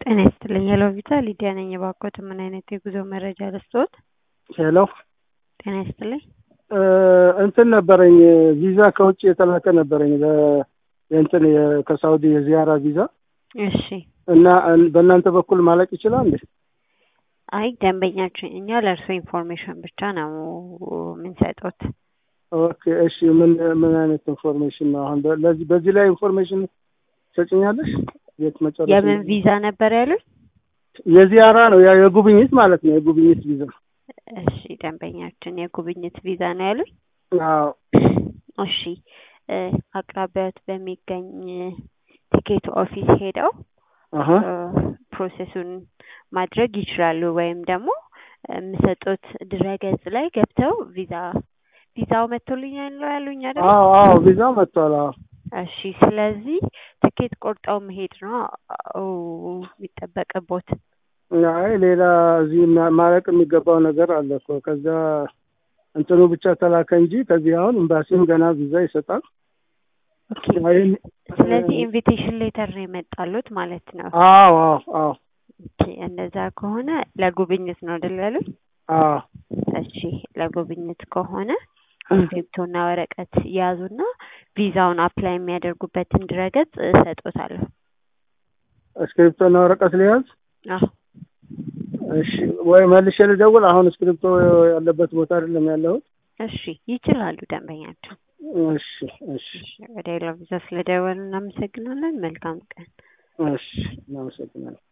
ጤና ይስጥልኝ ሄሎ ቪዛ ሊዲያ ነኝ። እባክዎት ምን አይነት የጉዞ መረጃ ልስጥዎት? ሄሎ ጤና ይስጥልኝ። እንትን ነበረኝ ቪዛ ከውጭ የተላከ ነበረኝ ለ- የእንትን የ- ከሳውዲ የዚያራ ቪዛ እሺ እና በእናንተ በኩል ማለቅ ይችላል እንዴ? አይ ደንበኛችን እኛ ለእርስዎ ኢንፎርሜሽን ብቻ ነው የምንሰጡት። ኦኬ እሺ ምን ምን አይነት ኢንፎርሜሽን ነው አሁን በ- ለዚህ በዚህ ላይ ኢንፎርሜሽን ትሰጭኛለሽ? የት መጨረሻ የምን ቪዛ ነበር ያሉኝ? የዚያራ ነው ያ የጉብኝት ማለት ነው የጉብኝት ቪዛ እሺ ደንበኛችን የጉብኝት ቪዛ ነው ያሉኝ? አዎ እሺ እ አቅራቢያዎት በሚገኝ ቲኬት ኦፊስ ሄደው አሀ እ ፕሮሴሱን ማድረግ ይችላሉ። ወይም ደግሞ የምሰጡት ድረገጽ ላይ ገብተው ቪዛ ቪዛው መጥቶልኛል ነው ያሉኝ አይደል? አዎ አዎ ቪዛ መጥቷል አዎ እሺ ስለዚህ ትኬት ቆርጠው መሄድ ነው ኦ የሚጠበቅቦት። አይ ሌላ እዚህ ማ- ማለቅ የሚገባው ነገር አለ እኮ ከዛ እንትኑ ብቻ ተላከ እንጂ ከዚህ አሁን ኤምባሲም ገና ቪዛ ይሰጣል። ኦኬ አይን ስለዚህ ኢንቪቴሽን ሌተር ነው የመጣሉት ማለት ነው። አዎ አዎ አዎ ኦኬ እንደዛ ከሆነ ለጉብኝት ነው አይደል ያሉኝ? አዎ እሺ ለጉብኝት ከሆነ እስክሪብቶና ወረቀት ያዙና ቪዛውን አፕላይ የሚያደርጉበትን ድረገጽ እሰጦታለሁ። እስክሪፕቶና ወረቀት ሊያዝ አዎ እሺ ወይ መልሼ ልደውል። አሁን እስክሪፕቶ ያለበት ቦታ አይደለም ያለሁት። እሺ ይችላሉ ደንበኛቸው። እሺ እሺ እሺ ወደ ሌላ ቪዛ ስለደወሉ እናመሰግናለን። መልካም ቀን። እሺ እናመሰግናለን።